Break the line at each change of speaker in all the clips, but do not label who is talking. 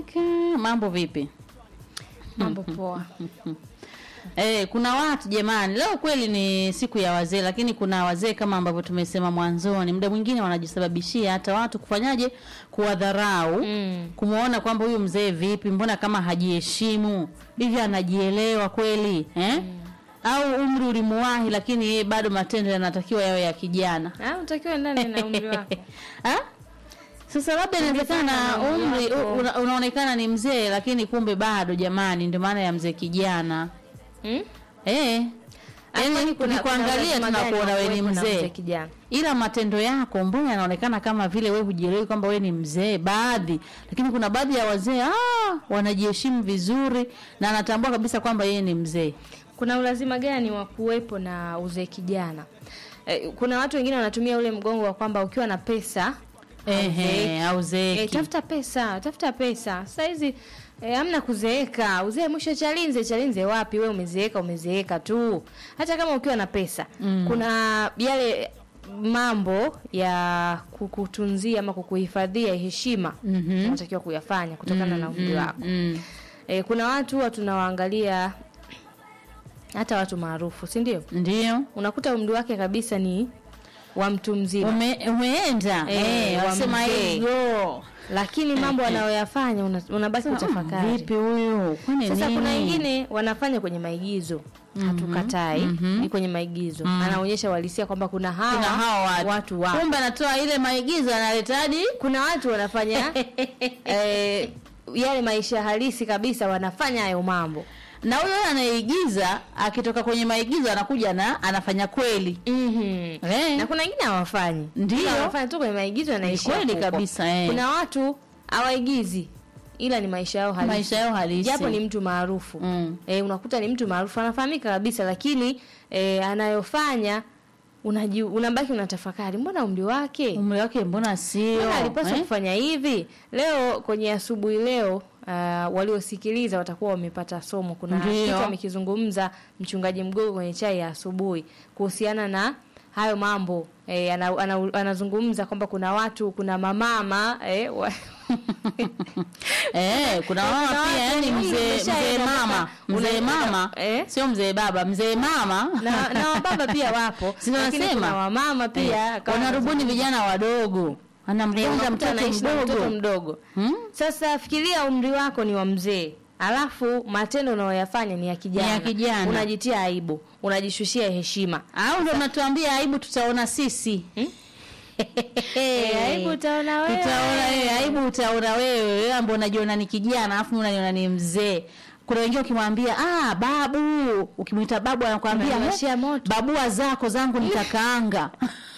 Kaka, mambo vipi?
Mambo poa.
Eh, kuna watu jamani, leo kweli ni siku ya wazee, lakini kuna wazee kama ambavyo tumesema mwanzoni, muda mwingine wanajisababishia hata watu kufanyaje, kuwadharau
Mm.
kumuona kwamba huyu mzee vipi, mbona kama hajiheshimu hivi, anajielewa kweli eh? Au umri ulimuwahi, lakini yeye bado matendo yanatakiwa yawe ya kijana
Ah, unatakiwa ndani na umri wako.
Ah? Sasa labda inawezekana
Kulingana na umri
umri
wako.
una, unaonekana ni mzee lakini kumbe bado jamani, ndio maana ya mzee kijana.
Hmm?
Eh.
Kwani
Yaani
kuna-
tukikuangalia
kuna lazima
tunakuona
gani
wewe ni
kuwepo na
mzee.
mzee kijana?
Ila matendo yako mbona yanaonekana kama vile wewe hujielewi kwamba wewe ni mzee baadhi, lakini kuna baadhi ya wazee ah, wanajiheshimu vizuri na anatambua kabisa kwamba yeye ni mzee.
Kuna ulazima gani wa kuwepo na uzee kijana? Eh, kuna watu wengine wanatumia ule mgongo wa kwamba ukiwa na pesa
Ehe, au
Eh,
zeeki.
tafuta pesa, tafuta pesa. Sasa hizi eh, hamna kuzeeka. Uzee mwisho chalinze, chalinze wapi? We umezeeka, umezeeka tu. Hata kama ukiwa na pesa.
Mm.
Kuna yale mambo ya kukutunzia ama kukuhifadhia heshima
Mhm.
unatakiwa kuyafanya kutokana na umri
Mm,
wako.
mm.
Eh, kuna watu huwa tunawaangalia hata watu maarufu, si ndio?
Ndio.
Unakuta umri wake kabisa ni wa mtu mzima.
Ume, umeenda
Eh,
eh,
wa
wasema
mzee.
hiyo
lakini mambo
Eh, eh.
anayoyafanya una- unabaki kutafakari.
vipi huyu kwani
Sasa
nini?
kuna wengine wanafanya kwenye maigizo hatukatai,
mhm.
ni kwenye maigizo
Mm.
anaonyesha uhalisia kwamba kuna hawa,
kuna hao watu,
watu wapo.
kumbe anatoa ile maigizo analeta hadi
Kuna watu wanafanya eh, yale maisha halisi kabisa, wanafanya hayo mambo
na huyo anayeigiza akitoka kwenye maigizo anakuja na anafanya kweli
mm
eh.
na kuna wengine hawafanyi,
Ndio.
Ila wanafanya tu kwenye maigizo, yanaishia
kweli
huko.
kabisa, eh.
Kuna watu hawaigizi, ila ni maisha yao halisi,
maisha yao halisi
japo ni mtu maarufu
Mm.
e, unakuta ni mtu maarufu anafahamika kabisa, lakini e, anayofanya unaji, unabaki unatafakari, mbona umri wake
umri wake mbona sio
mbona alipaswa
eh?
kufanya hivi leo kwenye asubuhi leo uh, waliosikiliza watakuwa wamepata somo kuna
Ndio.
kitu amekizungumza mchungaji mgogo kwenye chai ya asubuhi kuhusiana na hayo mambo e, ana, ana, anazungumza kwamba kuna watu kuna mamama e, wa,
Eh, kuna
Kuna
mama
watu
pia yani
wengi
mzee
umeshaenda
mzee mama
mpaka
mzee
unaenda-
mama
eh?
sio mzee baba mzee mama
na, na wababa pia wapo
Si
lakini
wanasema?
kuna wamama pia
Eh,
kama
wanarubuni vijana wadogo
Eh,
anamgonga
unakuta
mtoto
anaishi na mtoto
mdogo
mdogo
Hmm?
Sasa fikiria umri wako ni wa mzee, alafu matendo unayoyafanya ni ya kijana,
Ni ya kijana.
unajitia aibu, unajishushia heshima.
au ndo natuambia aibu tutaona sisi
Eh, aibu utaona wewe.
Utaona wewe, aibu utaona wewe, wewe ambao unajiona ni kijana alafu unaniona ni mzee. Kuna wengine ukimwambia ah, babu, ukimwita babu anakuambia
Unaniwashia
"Eh,
moto."
babua zako zangu nitakaanga.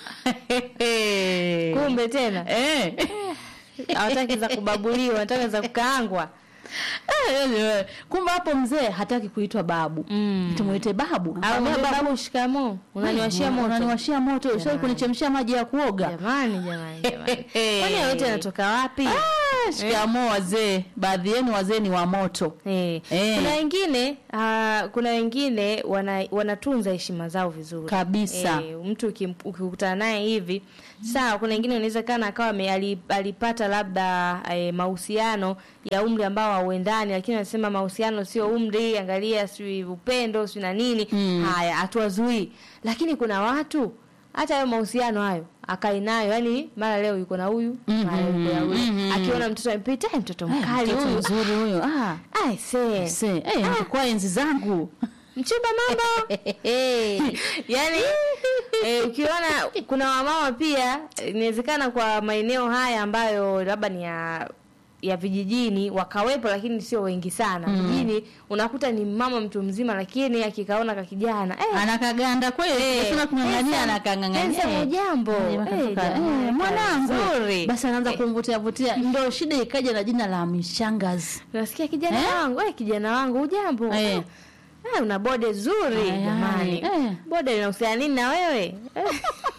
Kumbe tena
eh.
hawataki za kubabuliwa, wanataka za kukaangwa.
Eh, kumbe hapo mzee hataki kuitwa babu.
Mm.
Tumuite babu.
Au
Mwambie
mwambie babu, shikamoo, unaniwashia moto.
Unaniwashia moto. Ushawahi
Jamani.
kunichemshia maji ya kuoga?
Jamani, jamani, jamani. Kwani hayo yote yanatoka wapi?
Ah, shikamoo wazee. Baadhi yenu wazee ni wa moto.
Eh.
Eh.
Kuna wengine uh, kuna wengine wana, wanatunza heshima zao vizuri
Kabisa.
Eh, mtu ukim- ukikutana naye hivi sawa. Kuna wengine unaweza kana akawa ame- ali- alipata labda eh, mahusiano ya umri ambao hauendani, lakini anasema mahusiano sio umri, angalia si upendo si na nini.
Mm.
Haya, hatuwazuii, lakini kuna watu hata hayo mahusiano hayo akai nayo, yani mara leo yuko na huyu mara leo yuko na huyu,
Mhm.
akiona mtoto amepita, "Eh, mtoto
Eh,
mkali
mtoto
huyu
mzuri huyo. Ah.
Ai, see.
Se, eh, kwa enzi zangu.
Mchumba mambo. Yaani eh, ukiona kuna wamama pia eh, inawezekana kwa maeneo haya ambayo labda ni ya ya vijijini wakawepo, lakini sio wengi sana. Vijijini unakuta ni mama mtu mzima, lakini akikaona ka kijana eh,
Anakaganda kweli.
Eh,
Sasa kumng'ang'ania
eh,
anakang'ang'ania.
eh, jambo.
Eh,
Eh,
wakatoka,
jamani,
eh, mwanangu.
nzuri.
Basi anaanza kumvutia vutia. Ndio shida ikaja na jina la mishangazi.
Unasikia kijana
Eh?
wangu, eh, kijana wangu ujambo?
Eh.
Eh, una bode zuri
Ay,
jamani.
ay, eh.
Bode linahusiana nini na wewe? Eh.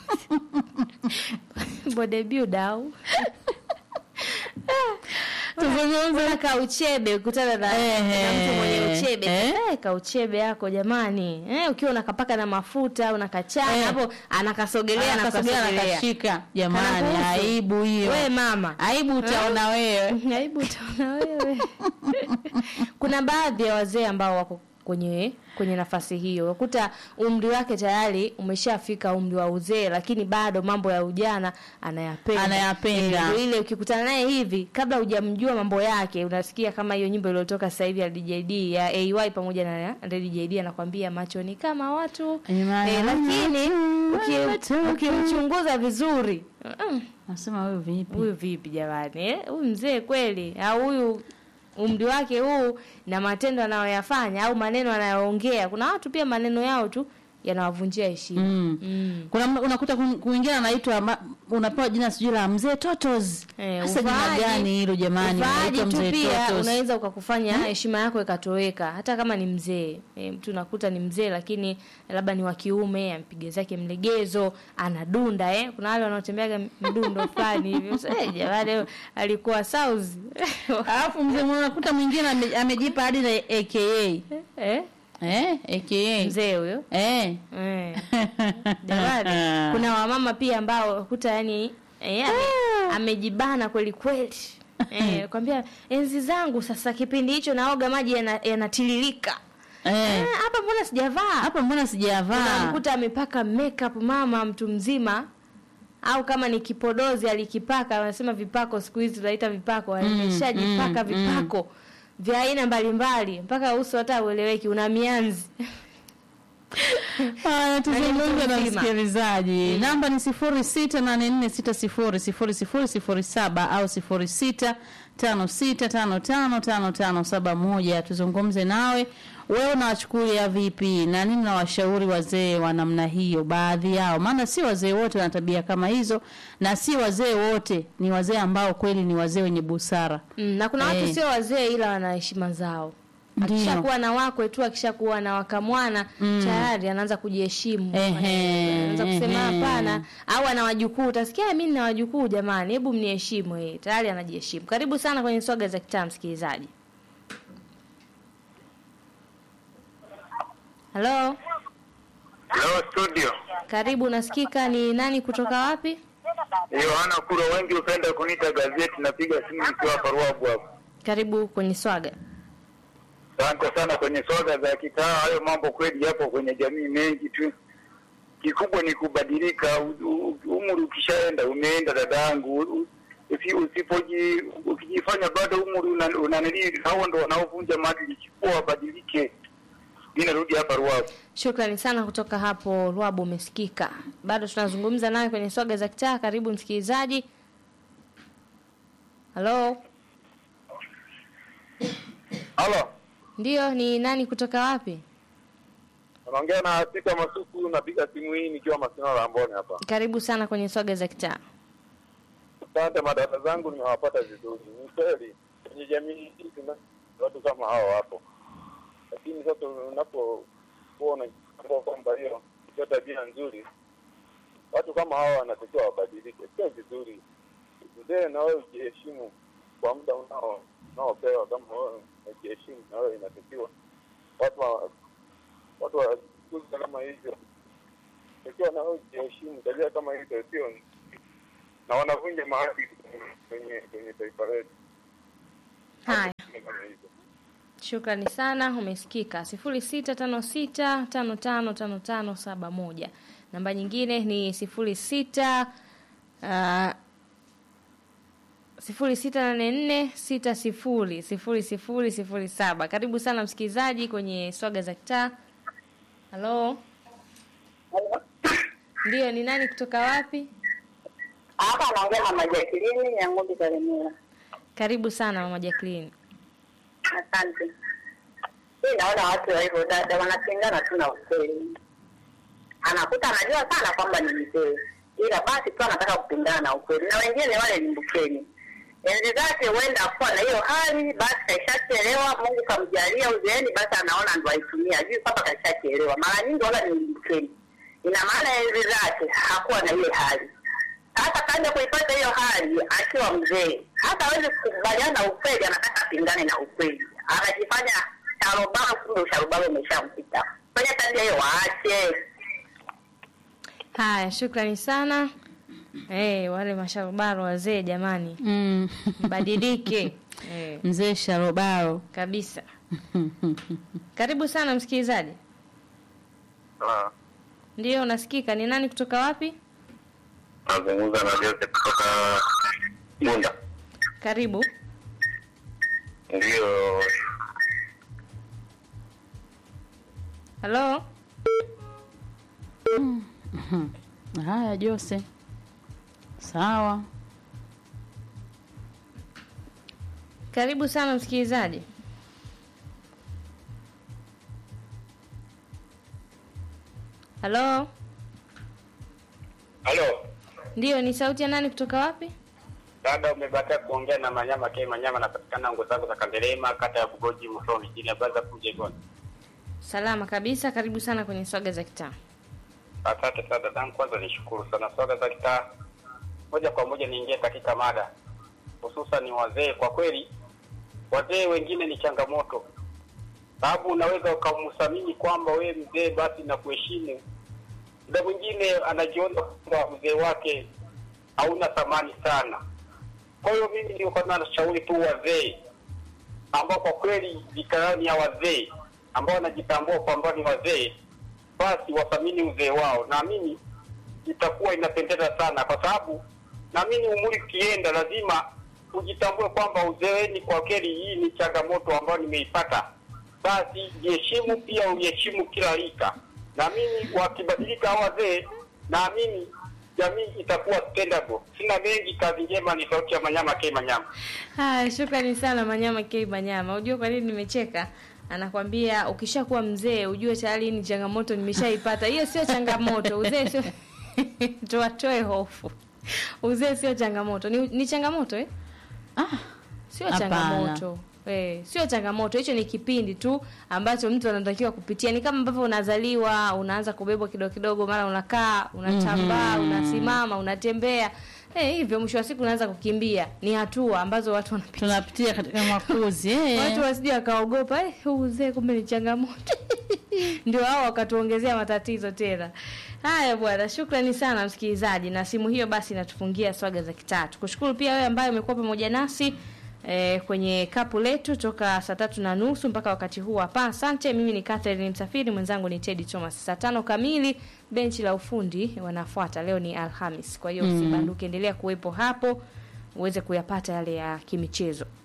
bode build au?
Sasa Tuzungumze.
kauchebe ukutana na,
Ehe.
na mtu mwenye uchebe
Eh.
eh, kauchebe yako jamani eh, ukiwa unakapaka na mafuta unakachana
Eh.
hapo anakasogelea
Anakasogelea
anakasogelea
nakashika. Jamani,
Kanakuhusu.
aibu hiyo.
we mama
Aibu utaona wewe.
aibu utaona wewe kuna baadhi ya wazee ambao wako kwenye kwenye nafasi hiyo ukuta umri wake tayari umeshafika umri wa uzee lakini bado mambo ya ujana anayapenda
Anayapenda.
Eh, ndio ile ukikutana naye hivi kabla hujamjua mambo yake unasikia kama hiyo nyimbo iliyotoka sasa hivi ya DJD ya AY pamoja na DJD anakwambia macho ni kama watu
Imani.
eh, lakini uki-
Watu.
ukimchunguza vizuri mm,
Nasema wewe vipi?
huyu vipi jamani eh? huyu mzee kweli au huyu umri wake huu na matendo anayoyafanya au maneno anayoongea kuna watu pia maneno yao tu yanawavunjia heshima
Mm.
Mm.
Kuna mna- unakuta kun- kwingine anaitwa ma- unapewa jina sijui la mzee Totos.
Eh,
Sasa jina
uvaaji-
gani hilo jamani?
uvaaji
Unaitwa
tu
mzee
pia
Totos.
unaweza ukakufanya heshima yako ikatoweka hata kama ni mzee e, mtu nakuta ni mzee lakini labda ni wa kiume ampige zake mlegezo anadunda eh. kuna wale wanaotembeaga mdundo fulani hivi Sasa, eh, jamani alikuwa south
Alafu mzee mmoja unakuta mwingine ame- amejipa hadi na AKA.
eh?
Eh, AKA.
mzee huyo
Eh.
Eh. Jamani, kuna wamama pia ambao kuta yani eh, ame, amejibana kweli kweli. Eh, kwambia enzi zangu sasa kipindi hicho naoga maji yana- yanatiririka.
Eh.
Eh, hapa mbona sijavaa?
Hapa mbona sijavaa?
Unamkuta amepaka makeup mama mtu mzima au kama ni kipodozi alikipaka, wanasema vipako siku hizi tunaita vipako, ameshajipaka
mm,
vipako vya aina mbalimbali mpaka uso hata ueleweki, una mianzi.
Haya, tuzungumze na
mzima.
msikilizaji. Namba ni sifuri sita nane nne sita sifuri sifuri sifuri sifuri saba au sifuri sita tano sita tano tano tano tano saba moja. Tuzungumze nawe, wewe unawachukulia vipi na nini nawashauri wazee wa namna hiyo, baadhi yao, maana si wazee wote wana tabia kama hizo, na si wazee wote ni wazee ambao kweli ni wazee wenye busara.
Mm, na kuna watu
Eh.
sio wazee ila wana heshima zao.
Ndio.
Akishakuwa na wakwe tu, akishakuwa na wakamwana
Mm.
tayari anaanza kujiheshimu.
Ehe,
Eh, Anaanza kusema
ehe.
hapana, au ana wajukuu, utasikia mimi nina wajukuu jamani, hebu mniheshimu. Eh, tayari anajiheshimu. Karibu sana kwenye swaga za kitaa, msikilizaji. Halo,
Hello studio.
karibu. Unasikika? Ni nani kutoka wapi?
Yohana Kuro, wengi hupenda kuniita gazeti. Napiga simu nikiwa hapa Ruabu hapo.
Karibu kwenye swaga.
Asante sana kwenye soga za kitaa. Hayo mambo kweli yapo kwenye jamii mengi tu. Kikubwa ni kubadilika. U- u- Umri ukishaenda umeenda, dadangu. U- usi- Usipoji ukijifanya bado umri una- unanili, hao ndo wanaovunja maadili. Chukua wabadilike. Mimi narudi hapa Ruabu.
Shukrani sana kutoka hapo Rwabu, umesikika. Bado tunazungumza naye kwenye swaga za kitaa. Karibu msikilizaji. Halo,
Halo.
ndiyo, ni nani kutoka wapi?
Unaongea na Sita Masuku, napiga simu hii nikiwa Masino Lamboni hapa.
Karibu sana kwenye swaga za kitaa.
Asante, madada zangu nimewapata vizuri. Ni kweli kwenye jamii hii tuna watu kama hao wapo, lakini sasa unapokuwa unatambua kwamba hiyo sio tabia nzuri, watu kama hao wanatakiwa wabadilike. Sio vizuri. Mzee, na wewe ujiheshimu kwa muda unao unaopewa. Kama wewe unajiheshimu, na wewe inatakiwa watu wa, watu wakuza kama hivyo, takiwa na wewe ujiheshimu. Tabia kama hizo sio na wanavunja maadili kwenye kwenye taifa letu.
Haya,
Kama hivyo.
shukrani sana, umesikika. sifuri sita tano sita tano tano tano tano saba moja. Namba nyingine ni sifuri sita uh, sifuri sita nane nne sita sifuri sifuri sifuri sifuri saba. Karibu sana msikilizaji kwenye swaga za kitaa. Halo, ndiyo, ni nani kutoka wapi?
Hapa anaongea na Majakilini ya ng'ombe Kalemera.
Karibu sana mama Jacqueline.
Asante. Mimi naona watu wa hivyo dada wanapingana tu na ukweli. Anakuta anajua sana kwamba ni mzee, ila basi tu anataka kupingana na ukweli, na wengine wale limbukeni enzi zake huenda kuwa na hiyo hali, basi kaishachelewa. Mungu kamjalia uzeeni, basi anaona ndo aitumia, ajui kwamba kaishachelewa. Mara nyingi wala ni limbukeni, ina maana enzi zake hakuwa na ile hali Sasa kaja kuipata hiyo hali akiwa mzee, hata hawezi kukubaliana na ukweli, anataka apingane na ukweli, anajifanya sharobaro, kumbe usharobaro umeshampita. Fanya tabia hiyo, waache.
Haya, shukrani sana. Eh, wale masharubaro wazee jamani,
Mm.
badilike. Eh,
Mzee Sharobaro.
kabisa. Karibu sana msikilizaji.
Ah,
Ndiyo, unasikika. Ni nani kutoka wapi?
nazungumza na Jose kutoka Bunda.
Karibu.
Ndio,
Halo.
Haya Jose. Sawa.
Karibu sana msikilizaji. Halo.
halo
Ndiyo, ni sauti ya nani kutoka wapi?
dada, umebakia kuongea na Manyama K Manyama, napatikana ngo zangu za Kandelema, kata ya Bugoji, Musoma, jini abaza kuja Igoni.
Salama kabisa. Karibu sana kwenye swaga za kitaa.
Asante sana dadangu, kwanza nishukuru sana swaga za kitaa. Moja kwa moja niingie katika mada, hususan ni wazee. Kwa kweli wazee wengine ni changamoto, sababu unaweza ukamthamini kwamba wewe mzee basi na kuheshimu, muda mwingine anajiona kwamba mzee wake hauna thamani sana. Kwa hiyo mimi ndio kama nashauri tu wazee ambao kwa kweli vikarani ya wazee ambao wanajitambua kwamba ni wazee basi wathamini uzee wao. Naamini itakuwa inapendeza sana, kwa sababu naamini umri ukienda, lazima ujitambue kwamba uzeeni kwa kweli hii ni changamoto ambayo nimeipata. Basi jiheshimu, pia uheshimu kila rika. Naamini wakibadilika hao wazee, naamini jamii itakuwa stable. Sina mengi, kazi njema. Ni sauti ya Manyama K Manyama.
Haya, shukrani sana Manyama K Manyama. Unajua kwa nini nimecheka? Anakwambia ukishakuwa mzee ujue tayari hii ni changamoto nimeshaipata. Hiyo sio changamoto. Uzee sio tuwatoe hofu. Uzee sio changamoto. Ni, ni changamoto eh?
Ah,
Sio
Hapana.
changamoto. Eh, sio changamoto. Hicho ni kipindi tu ambacho mtu anatakiwa kupitia. Ni kama ambavyo unazaliwa, unaanza kubebwa kidogo kidogo, mara unakaa, unatambaa,
Mhm.
unasimama, unatembea. Eh, hivyo mwisho wa siku unaanza kukimbia. Ni hatua ambazo watu wanapitia.
tunapitia katika makuzi. Eh.
Watu wasije wakaogopa, eh, huu uzee kumbe ni changamoto. Ndio hao wakatuongezea matatizo tena. Haya bwana, shukrani sana msikilizaji, na simu hiyo basi inatufungia swaga za kitatu. Kushukuru pia wewe ambaye umekuwa pamoja nasi eh, kwenye kapu letu toka saa tatu na nusu mpaka wakati huu hapa. Asante. Mimi ni Catherine Msafiri, mwenzangu ni Teddy Thomas. Saa tano kamili benchi la ufundi wanafuata. Leo ni Alhamis, kwa hiyo
Mm.
usibanduke, endelea kuwepo hapo uweze kuyapata yale ya kimichezo.